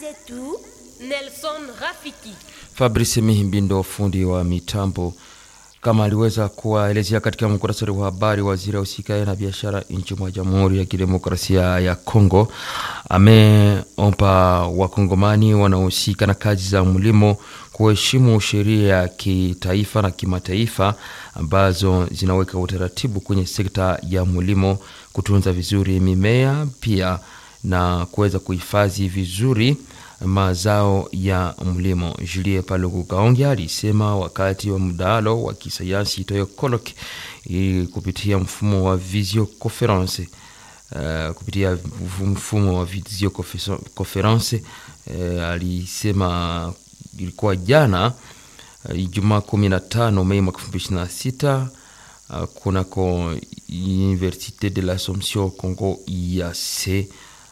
zetu Nelson Rafiki. Fabrice Mihimbindo, fundi wa mitambo, kama aliweza kuwaelezea katika muktasari wa habari, waziri wa usikae na biashara nchi mwa Jamhuri ya Kidemokrasia ya Kongo ameomba wakongomani wanaohusika na kazi za mlimo kuheshimu sheria ya kitaifa na kimataifa ambazo zinaweka utaratibu kwenye sekta ya mlimo, kutunza vizuri mimea pia na kuweza kuhifadhi vizuri mazao ya mlimo. Julie Paluku Kaonge alisema wakati wa mdahalo wa kisayansi itoyo colloque kupitia mfumo wa visio conference uh, kupitia mfumo wa visio conference uh, alisema ilikuwa jana uh, Ijumaa 15 Mei mwaka 2026 uh, kunako Universite de l'Assomption Congo IAC.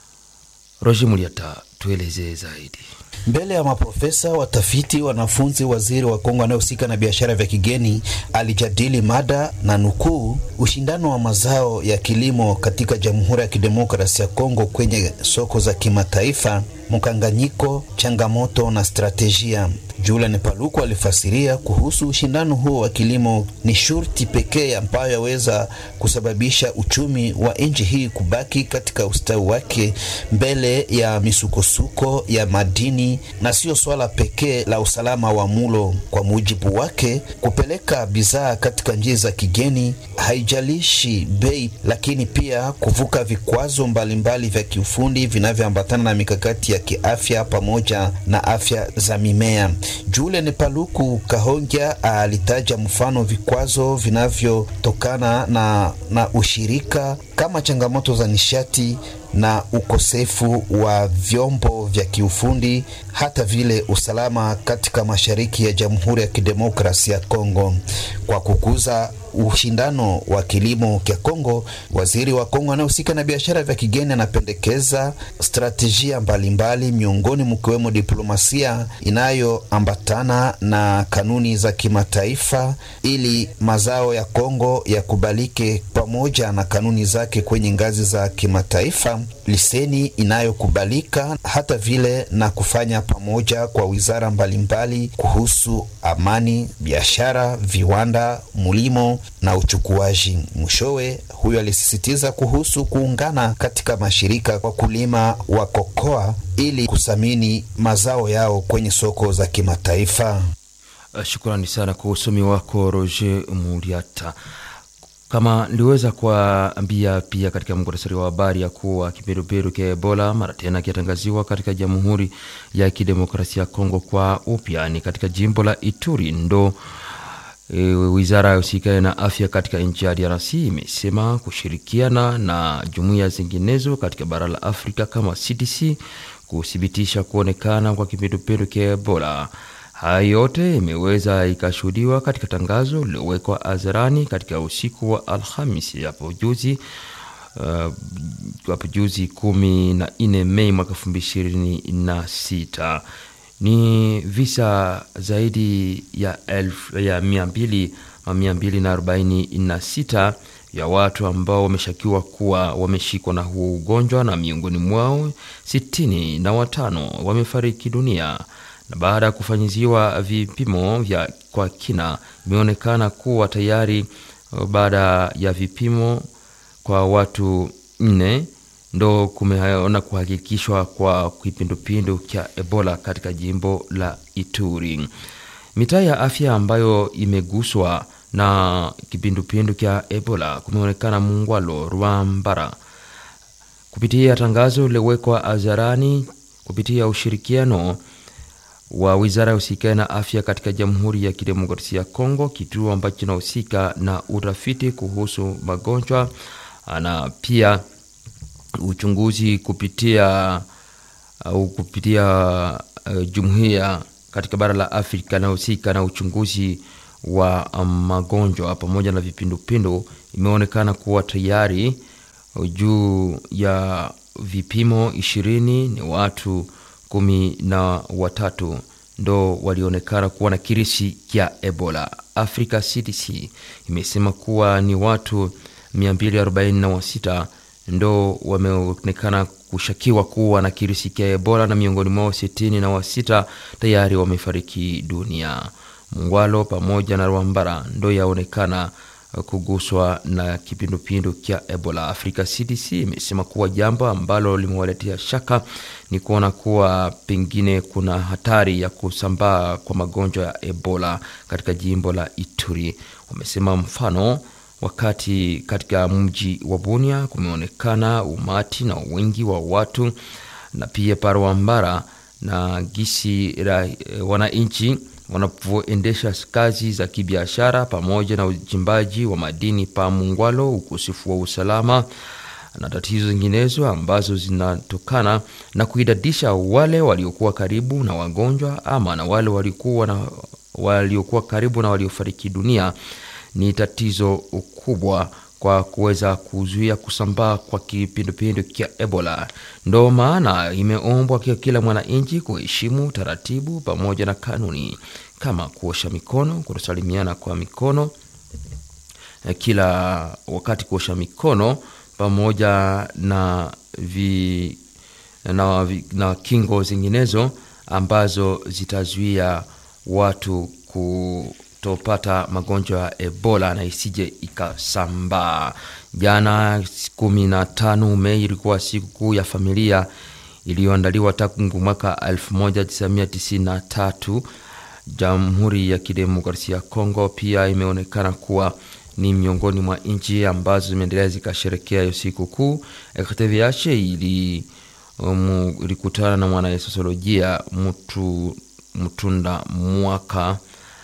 Roger Muliata tuelezee zaidi. Mbele ya maprofesa, watafiti, wanafunzi, waziri wa Kongo anayehusika na biashara vya kigeni alijadili mada na nukuu, ushindano wa mazao ya kilimo katika Jamhuri ya Kidemokrasia ya Kongo kwenye soko za kimataifa, mkanganyiko, changamoto na stratejia. Julian Paluku alifasiria kuhusu ushindano huo wa kilimo ni shurti pekee ambayo yaweza kusababisha uchumi wa nchi hii kubaki katika ustawi wake mbele ya misukosuko ya madini, na sio swala pekee la usalama wa mulo. Kwa mujibu wake, kupeleka bidhaa katika nchi za kigeni haijalishi bei, lakini pia kuvuka vikwazo mbalimbali vya kiufundi vinavyoambatana na mikakati ya kiafya pamoja na afya za mimea. Julian Paluku Kahongya alitaja mfano vikwazo vinavyotokana na, na ushirika kama changamoto za nishati na ukosefu wa vyombo vya kiufundi hata vile usalama katika mashariki ya Jamhuri ya Kidemokrasia ya Kongo. Kwa kukuza ushindano wa kilimo kya Kongo, waziri wa Kongo anayehusika na biashara vya kigeni anapendekeza stratejia mbalimbali, miongoni mkiwemo diplomasia inayoambatana na kanuni za kimataifa, ili mazao ya Kongo yakubalike pamoja na kanuni zake kwenye ngazi za kimataifa, liseni inayokubalika hata vile na kufanya pamoja kwa wizara mbalimbali kuhusu amani, biashara, viwanda, mulimo na uchukuaji. Mwishowe, huyo alisisitiza kuhusu kuungana katika mashirika kwa kulima wa kokoa ili kusamini mazao yao kwenye soko za kimataifa. Shukrani sana kwa usomi wako Roger Muriata. Kama niliweza kuambia pia katika muktasari wa habari ya kuwa kiperuperu cha Ebola mara tena kiatangaziwa katika Jamhuri ya Kidemokrasia ya Kongo kwa upya ni katika jimbo la Ituri ndo e, wizara ya usikae na afya katika nchi ya DRC imesema kushirikiana na jumuiya zinginezo katika bara la Afrika kama CDC kuthibitisha kuonekana kwa kipindupindu cha Ebola. Haya yote imeweza ikashuhudiwa katika tangazo lililowekwa hadharani katika usiku wa Alhamisi hapo juzi hapo uh, juzi kumi na nne Mei mwaka elfu mbili ishirini na sita ni visa zaidi ya elfu ya mia mbili mia mbili na arobaini na sita ya watu ambao wameshakiwa kuwa wameshikwa na huo ugonjwa na miongoni mwao sitini na watano wamefariki dunia na baada ya kufanyiziwa vipimo vya kwa kina imeonekana kuwa tayari baada ya vipimo kwa watu nne ndo kumeona kuhakikishwa kwa kipindupindu cha Ebola katika jimbo la Ituri. Mitaa ya afya ambayo imeguswa na kipindupindu cha Ebola kumeonekana Mungwalo, Rwambara. Kupitia tangazo lilowekwa hadharani kupitia ushirikiano wa wizara ya husika na afya katika Jamhuri ya Kidemokrasia ya Kongo, kituo ambacho kinahusika na utafiti kuhusu magonjwa na pia uchunguzi kupitia au kupitia uh, jumuiya katika bara la Afrika inayohusika na uchunguzi wa um, magonjwa pamoja na vipindupindu, imeonekana kuwa tayari juu ya vipimo ishirini ni watu kumi na watatu ndo walionekana kuwa na kirisi cha Ebola. Africa CDC imesema kuwa ni watu 246 ndo wameonekana kushakiwa kuwa na kirusi cha Ebola na miongoni mwao sitini na wasita tayari wamefariki dunia. Mungwalo pamoja na Rwambara ndo yaonekana kuguswa na kipindupindu cha Ebola. Afrika CDC imesema kuwa jambo ambalo limewaletea shaka ni kuona kuwa pengine kuna hatari ya kusambaa kwa magonjwa ya Ebola katika jimbo la Ituri. Wamesema mfano wakati katika mji wa Bunia kumeonekana umati na wingi wa watu na pia Parwambara na gisi la wananchi wanavyoendesha kazi za kibiashara pamoja na uchimbaji wa madini pa Mungwalo, ukosefu wa usalama na tatizo zinginezo ambazo zinatokana na kuidadisha wale waliokuwa karibu na wagonjwa ama na wale waliokuwa na waliokuwa karibu na waliofariki dunia ni tatizo kubwa kwa kuweza kuzuia kusambaa kwa kipindupindu cha Ebola. Ndo maana imeombwa kwa kila mwananchi kuheshimu taratibu pamoja na kanuni kama kuosha mikono, kutosalimiana kwa mikono kila wakati, kuosha mikono pamoja na, vi, na, vi, na kingo zinginezo ambazo zitazuia watu ku topata magonjwa ya Ebola na isije ikasambaa. Jana kumi na tano Mei ilikuwa siku kuu ya familia iliyoandaliwa tangu mwaka 1993. Jamhuri ya Kidemokrasia ya Kongo pia imeonekana kuwa ni miongoni mwa nchi ambazo zimeendelea zikasherekea hiyo siku kuu. RTVH ili um, ilikutana na mwanasosiolojia mtu Mtunda Mwaka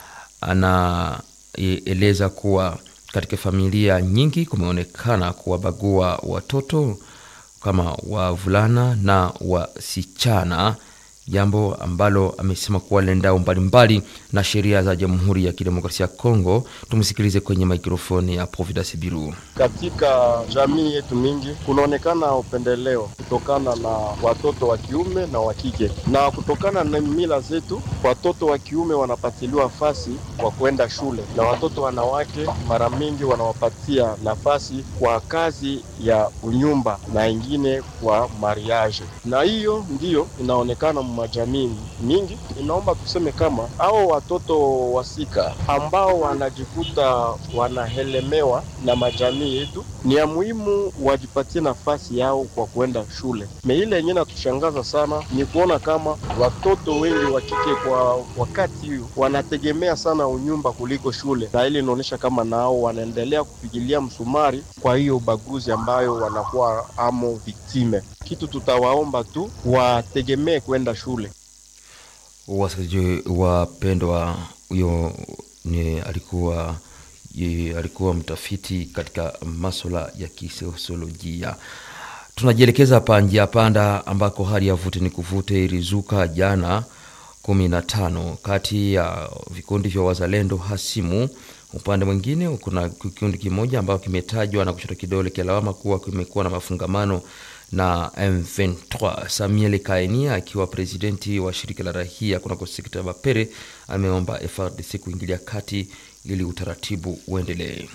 anaeleza kuwa katika familia nyingi kumeonekana kuwabagua watoto kama wavulana na wasichana, jambo ambalo amesema kuwa lendao mbalimbali na sheria za Jamhuri ya Kidemokrasia ya Kongo. Tumsikilize kwenye mikrofoni ya Providence Biru. Katika jamii yetu mingi kunaonekana upendeleo kutokana na watoto wa kiume na wa kike, na kutokana na mila zetu, watoto wa kiume wanapatiliwa nafasi kwa kwenda shule na watoto wanawake mara mingi wanawapatia nafasi kwa kazi ya unyumba na ingine kwa mariage, na hiyo ndiyo inaonekana majamii mingi. Inaomba tuseme kama hao watoto wasika ambao wanajikuta wanahelemewa na majamii yetu, ni ya muhimu wajipatie nafasi yao kwa kuenda shule. Me ile yenyewe natushangaza sana ni kuona kama watoto wengi wa kike kwa wakati huu wanategemea sana unyumba kuliko shule, na ile inaonyesha kama nao wanaendelea kupigilia msumari kwa hiyo ubaguzi ambayo wanakuwa amo viktime. Kitu tutawaomba tu wategemee kwenda shule. Wasikilizaji wapendwa, huyo ni alikuwa ye, alikuwa mtafiti katika masuala ya kisosiolojia. Tunajielekeza hapa njia panda ambako hali ya vute ni kuvute ilizuka jana kumi na tano kati ya vikundi vya wazalendo hasimu. Upande mwingine kuna kikundi kimoja ambacho kimetajwa na kushota kidole cha lawama kuwa kimekuwa na mafungamano na M23. Samuel Kaenia akiwa presidenti wa shirika la rahia kunako sekta ya Bapere ameomba FRDC kuingilia kati ili utaratibu uendelee.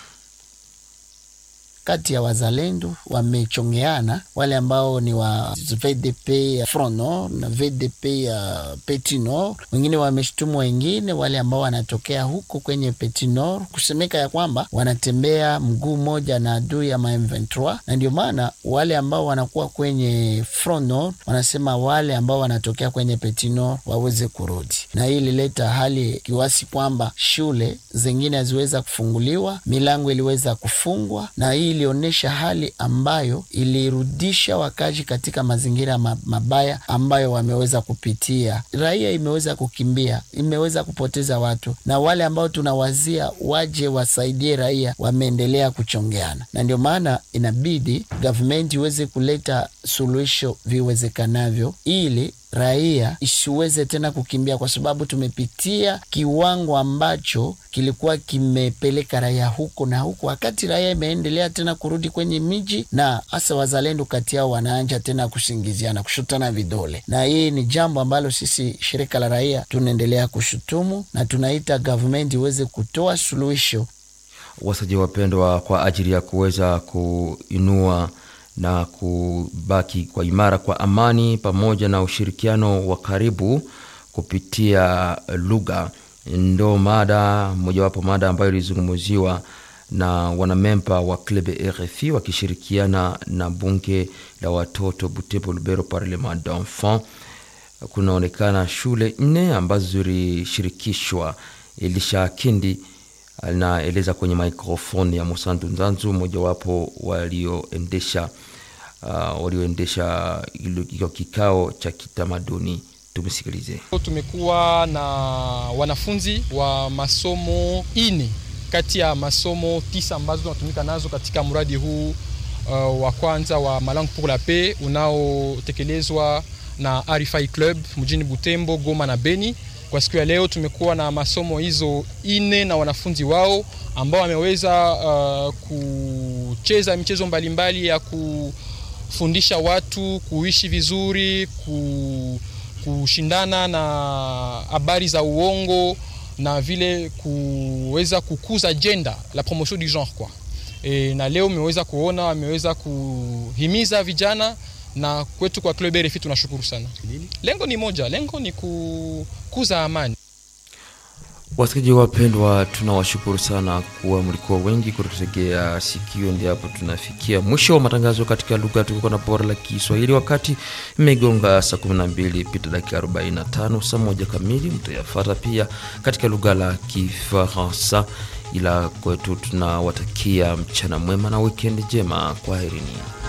Kati ya wazalendo wamechongeana, wale ambao ni wa VDP ya Front Nord na VDP ya Petit Nord. Wengine wameshtumu wengine wale ambao wanatokea huko kwenye Petit Nord, kusemeka ya kwamba wanatembea mguu moja na adui ya M23, na ndio maana wale ambao wanakuwa kwenye Front Nord wanasema wale ambao wanatokea kwenye Petit Nord waweze kurudi, na hii ilileta hali kiwasi kwamba shule zingine haziweza kufunguliwa, milango iliweza kufungwa, na hii ilionyesha hali ambayo ilirudisha wakazi katika mazingira mabaya ambayo wameweza kupitia. Raia imeweza kukimbia, imeweza kupoteza watu, na wale ambao tunawazia waje wasaidie raia wameendelea kuchongeana, na ndio maana inabidi gavumenti iweze kuleta suluhisho viwezekanavyo ili raia isiweze tena kukimbia, kwa sababu tumepitia kiwango ambacho kilikuwa kimepeleka raia huko na huko, wakati raia imeendelea tena kurudi kwenye miji, na hasa wazalendo kati yao wanaanja tena kusingiziana, kushutana vidole, na hii ni jambo ambalo sisi shirika la raia tunaendelea kushutumu na tunaita government iweze kutoa suluhisho. Wasaji wapendwa, kwa ajili ya kuweza kuinua na kubaki kwa imara kwa amani pamoja na ushirikiano wa karibu kupitia lugha ndo mada mojawapo mada ambayo ilizungumziwa na wanamemba wa club RFI wakishirikiana na bunge la watoto Butembo Lubero Parlement d'enfant. Kunaonekana shule nne ambazo zilishirikishwa. Elisha Kindi anaeleza kwenye microphone ya Musantu Nzanzu, mojawapo walioendesha uh, walioendesha hiyo kikao cha kitamaduni. Tumsikilize. Tumekuwa na wanafunzi wa masomo ine kati ya masomo tisa ambazo tunatumika nazo katika mradi huu uh, wa kwanza wa Malangue pour la Paix unaotekelezwa na RFI Club mjini Butembo, Goma na Beni. Kwa siku ya leo tumekuwa na masomo hizo ine na wanafunzi wao ambao wameweza uh, kucheza michezo mbalimbali ya kufundisha watu kuishi vizuri, ku, kushindana na habari za uongo na vile kuweza kukuza jenda la promotion du genre kwa e, na leo mmeweza kuona wameweza kuhimiza vijana na kwetu kwa Club RFI tunashukuru sana. Lengo ni moja, lengo ni kukuza amani. Wasikilizaji wapendwa, tunawashukuru sana kuwa mlikuwa wengi kututegea sikio. Ndio hapo tunafikia mwisho wa matangazo katika lugha tukuka na bora la Kiswahili. Wakati imegonga saa 12 pita dakika 45, saa moja kamili mtayafata pia katika lugha la Kifaransa. Ila kwetu tunawatakia mchana mwema na wikendi njema. Kwaherini.